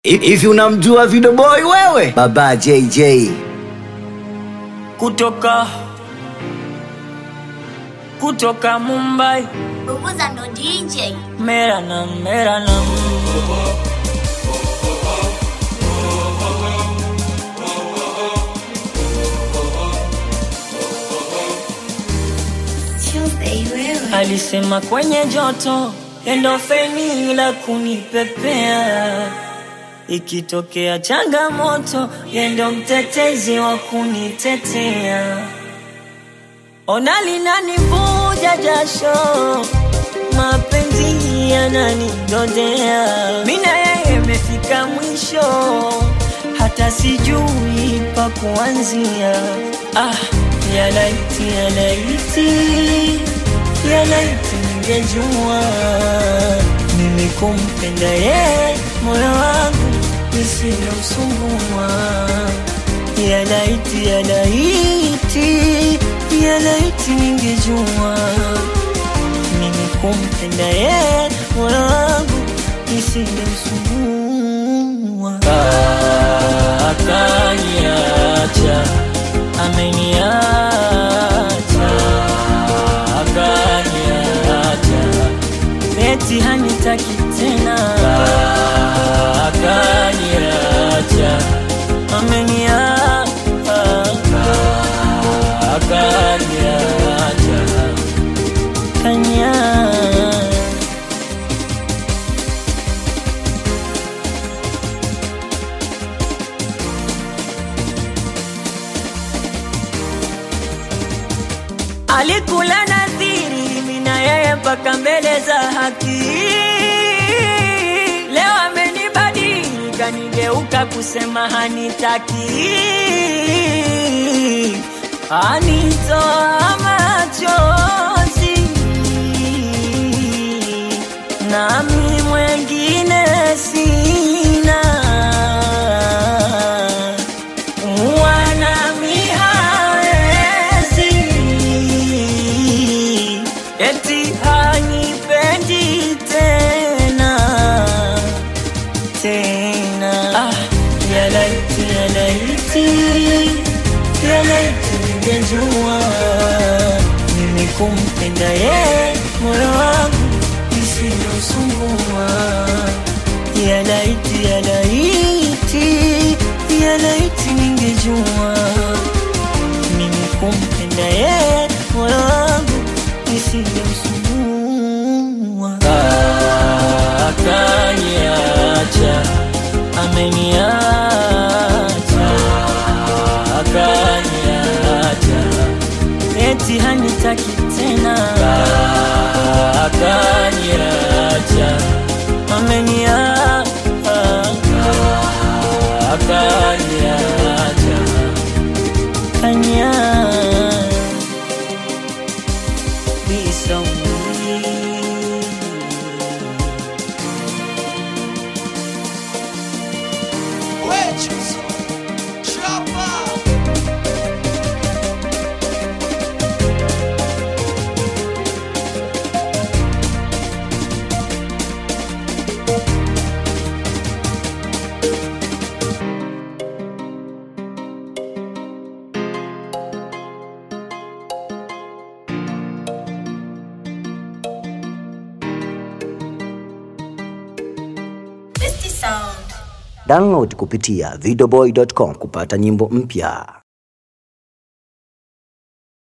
Hivi unamjua Video Boy wewe? Baba JJ. kutoka kutoka Mumbai Bubuza ndo DJ. mera na mera na Tuesday wewe. alisema kwenye joto endofeni la kunipepea ikitokea changamoto yendo mtetezi wa kunitetea ona linanivuja jasho mapenzi yananidodea mina yeye imefika mwisho hata sijui pa kuanzia ah, yalaiti yalaiti yalaiti ningejua mimi kumpenda ye moyo wangu nisilomsumbua yalaiti yalaiti yalaiti ningejua mimi kumpenda ye moyo wangu nisingemsumbua akaniacha ameniacha akaniacha eti hanitaki tena akaniacha ameniacha akaniacha kanya alikula nadhiri mimi na yeye mpaka mbele za haki leo amenibadili kanigeuka kusema hanitaki anitoa machozi nami mwengine sina wanami hawezi eti hanipendi tena tena ah, yalaiti yalaiti yalaiti ningejua mimi kumpenda ye moyo wangu isiyosumbua yalaiti yalaiti yalaiti ningejua mimi kumpenda ye moyo wangu nisingemsumbua akaniacha ameniacha akaniacha eti hanitaki tena akaniacha ameniacha akaniacha kanya Best sound. Download kupitia videoboy.com kupata nyimbo mpya.